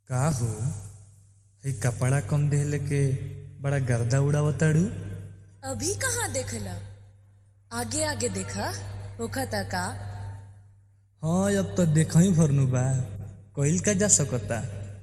का हो हई कपड़ा कम देहले के बड़ा गर्दा उड़ावताड़ू अभी कहाँ देखला आगे आगे देखा होखता का हाँ अब तो देख ही भरनु बा कइल का जा सकता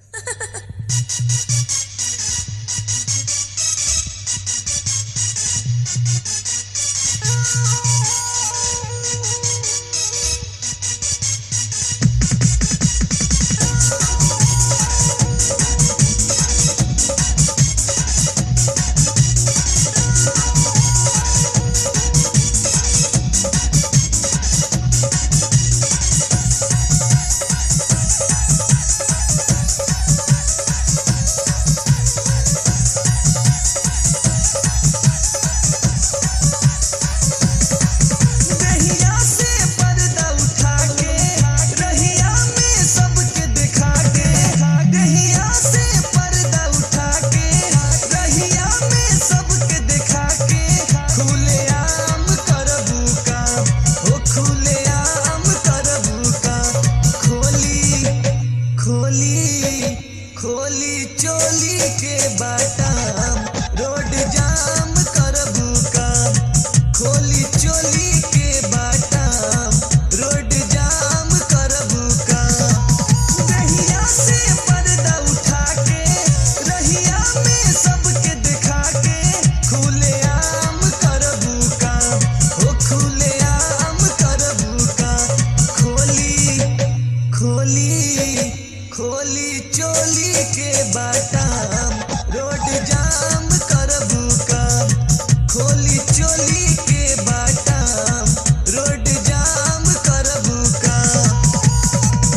रहिया से पर्दा उठा के रहिया में सबके दिखा के रहिया से पर्दा उठा के रहिया में सबके दिखा के खुलेआम करबू काम ओ खुलेआम करबू काम खोली खोली खोली चोली के बाटाम रोड जाम करबू काम खोली चोली के बाटाम रोड जाम करबू काम रहिया से पर्दा उठा के रहिया में सबके दिखा के खुलेआम करबू काम ओ खुलेआम करबू काम खोली खोली खोली चोली के बाटाम रोड जाम करबू काम खोली चोली के बाटाम रोड जाम करबू काम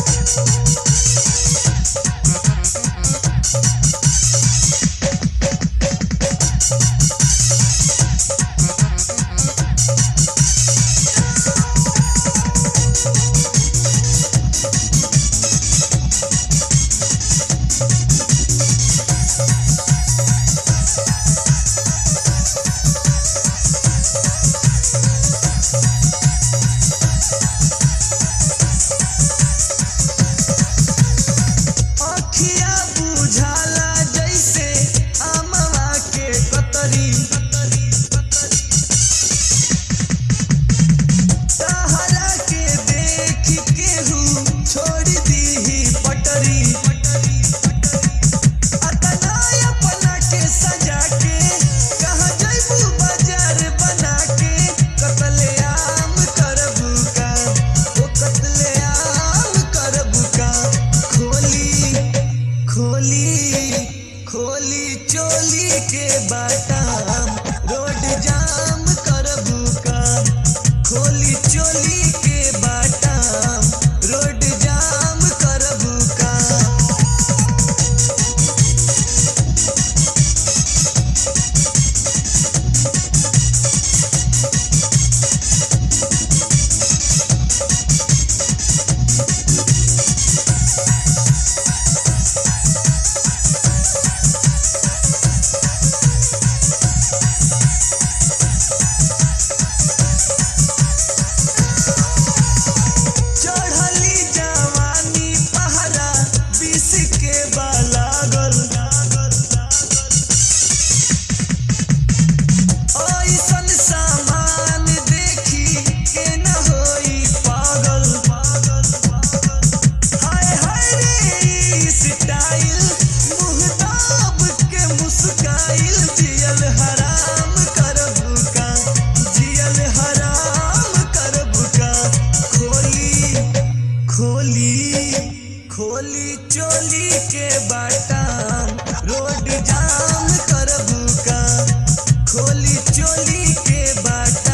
अखिया बुझाला जैसे अमवा के कतरी तहरा के देख केहू छोड़ दीही पटरी अतना अपना के सजा के कहाँ जैबू बाजार बना के कतलेआम करबू का ओ कतलेआम करबू का खोली खोली खोली चोली के बाटाम रोड जाम करबू काम खोली चोली के बाटाम रोड जाम करबू काम चढ़ली जवानी पहरा बीस के बालागल ऐसन सामान देखी के न होई पागल हाय हाय रे ई स्टाइल मुँह दाब के मुस्काइल जियल हराम करबू का जियल हराम करबू का खोली खोली खोली चोली के बाटाम रोड जाम करबू का खोली चोली के बाट